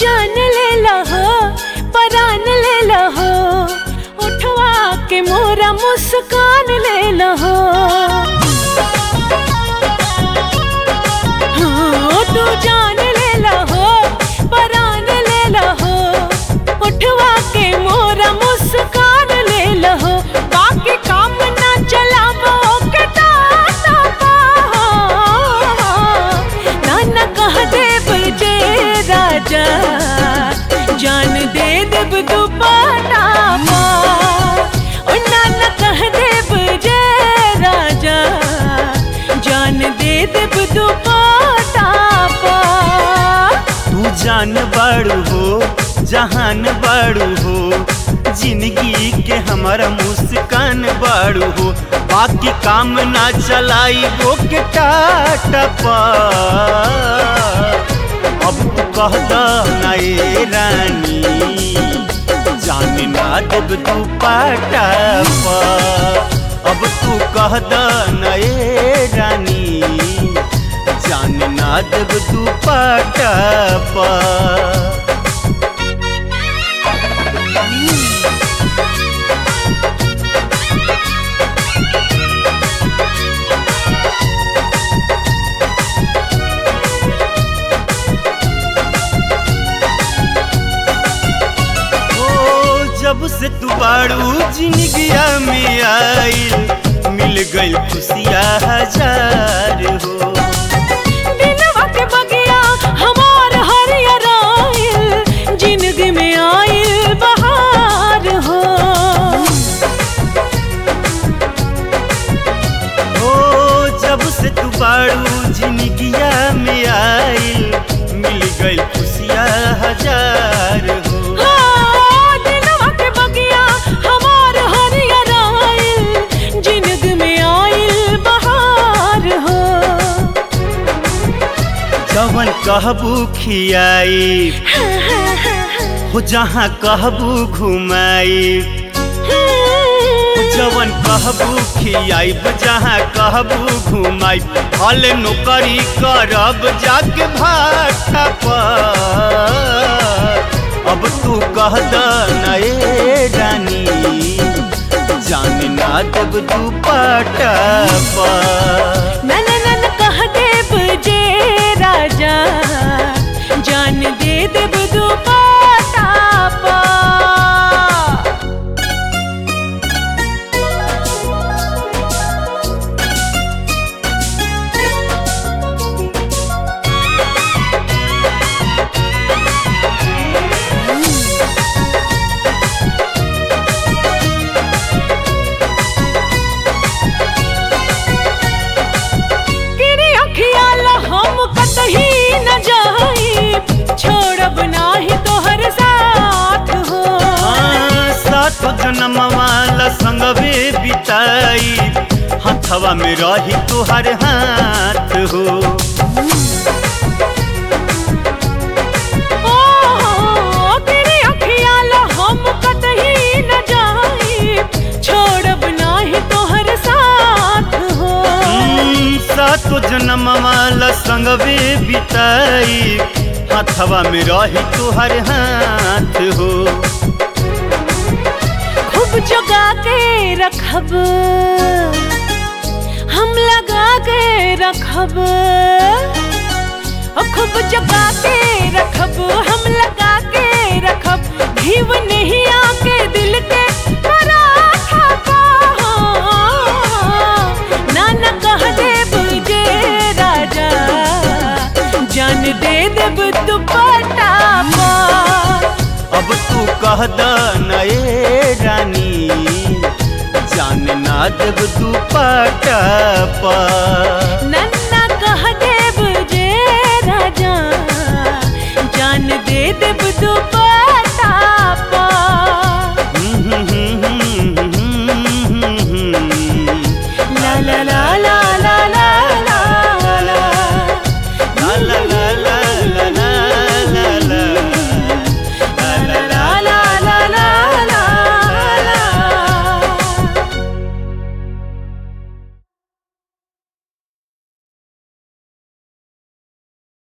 जान ले लहो परान ले लहो उठवा के मोरा मुस्कान ले लहो हाँ, तू जान ले लहो परान ले लहो उठवा के मोरा मुस्कान ले लहो बाकी काम ना चलावो के टाटा पा नाना कह देब जे राजा जान दे देब दुपट्टा पा ओ नाना कह देब जे राजा जान दे देब दुपट्टा पा तू जान बड़ू हो जहान बड़ू हो जिंदगी के हमारा मुस्कान बड़ू हो बाकी काम ना चलाई वो के टाटा पा अब तू कह दा ना ए रानी जान ना देब तू पाटा पा अब तू कह दा ना ए रानी जान ना देब तू पाटा पा ओ जब से तू बाड़ू जिंदगिया में आइल मिल गई खुशियाँ हजार हो दिनवा के बगिया हमार हरियर आइल जिंदगी में आइल बहार हो ओ जब से तू बाड़ू जिंदगिया में आइल मिल गई खुशियाँ हजार हो हाँ, दिनवा के बगिया हमार हरियर आइल जिंदगी में आइल बहार हो जवन कहबू खियाई हो जहाँ कहबू घुमाई जवन कहबू खियाइब जहाँ कहबू घुमाइब हल नौकरी करब जाके भाटा पर अब तू कह द नए रानी जान ना देब तू पाटा पर नन नन कह देब जे राजा जान दे देब दुपट्टा पा किरी अखियाल हम कतही न जाई छोड़ब नाही तोहर साथ हो हाँ, सात जन्म वाला संगवे बिताई हथवा में रही तुहर हाथ हो ओ किरी अखियाल हम कतही न जाई छोड़ब नाही तोहर साथ हो हम्म, सातो जन्म वाला संगवे बिताई हथवा में रही तुहर हाथ हो खूब जगा के रखब हम लगा के रखब ओ खूब जगा के रखब हम लगा के रखब घीव नहीं आके दिल के पराठा पा नाना कह देब जे राजा जान दे देब दुपट्टा पा अब तू कह द नए रानी जान ना देब तू पाटा पर नन